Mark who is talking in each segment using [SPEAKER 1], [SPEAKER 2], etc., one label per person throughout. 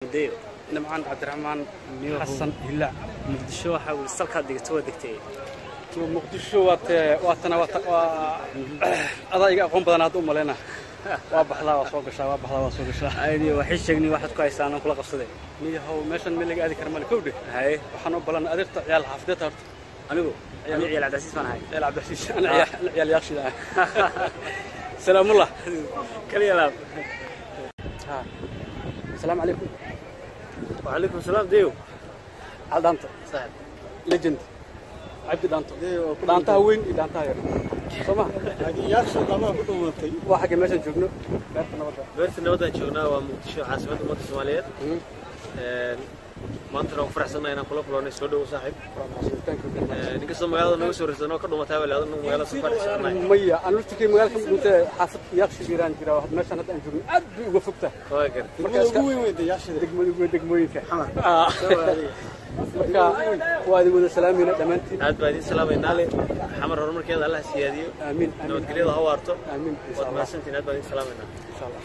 [SPEAKER 1] deyo
[SPEAKER 2] nimcaan cabdiraxmaan
[SPEAKER 1] Miyahu.
[SPEAKER 2] xasan hilaac
[SPEAKER 1] muqdisho waxaa weli salkaad dhigato waa degtay
[SPEAKER 2] muqdisho waate waatana waata waa adaa iga aqoon badan hadda u maleyna waa baxdaa waa soo gashaa waa baxdaa waa soo gashaa
[SPEAKER 1] aydi waxay sheegnay waxaad ku haystaan aan kula qabsaday
[SPEAKER 2] niyahow meeshan meel laga aadi kara male kowdhe
[SPEAKER 1] haye
[SPEAKER 2] waxaan u balan adeerta ciyaal xaafideed horta
[SPEAKER 1] anigu anigu ciyaal cabdicasiis baan ahay
[SPEAKER 2] ciyaal cabdixasiis ana ciyaal ana ciyaal yaaqshida ah salaamullah
[SPEAKER 1] kaliya laab
[SPEAKER 2] ha asalaamu calaykum
[SPEAKER 1] wacalaykum salaam deyo
[SPEAKER 2] cal dhaanta legend cabdi dhaanto dhaantaha weyn iyo dhaantaha yar soo ma waa xagga meeshaan joogno beerta nabadda
[SPEAKER 3] beerta nabadaan joognaa waa muqdisho caasimadda ummadda soomaaliyeed maantana waan ku faraxsannahay inaan kula kulannay soo dhowo saaxiib ninkastoo magaalada nooga soo rarsan oo ka dhumatay baa leedan magaalada safar soconay
[SPEAKER 2] maya aan lurtikay magaalka ma dhuntee xaafad yaaqshi biiraan jira meeshaan hadda aan joogno aad bay uga fogtaa
[SPEAKER 3] waa gar
[SPEAKER 2] degmada ugu weyn degmooyinka Ah. marka waa idin wada salaamayna dhammaantiin
[SPEAKER 3] aad baa idiin salaamaynaa le xamar horumarkeeda allah siyaadiyo
[SPEAKER 2] aamiin aamiin
[SPEAKER 3] nabadgelyada ha waarto
[SPEAKER 2] aamiin insha
[SPEAKER 3] waad
[SPEAKER 2] allah
[SPEAKER 3] mahadsantiin aad baa idiin salaamaynaa
[SPEAKER 2] insha allah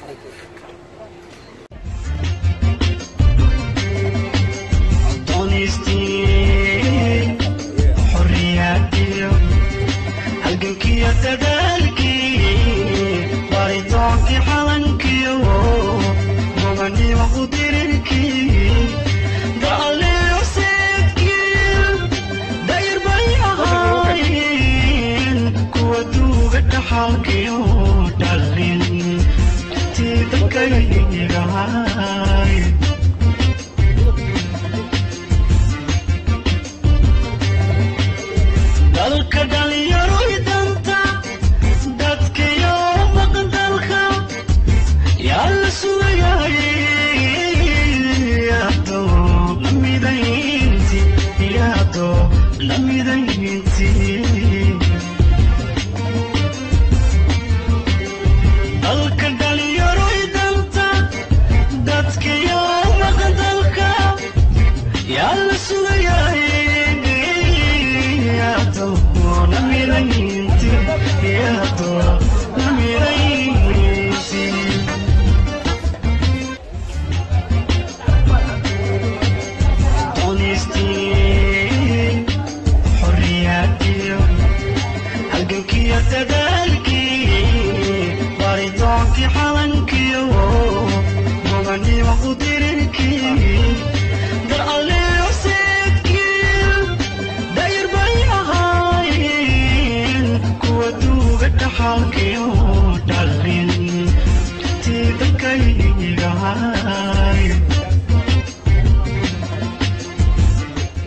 [SPEAKER 4] donistii xorriyadiyo halgankiyo dadaalkii baritoonkii calankiyo muganimo u dirirkii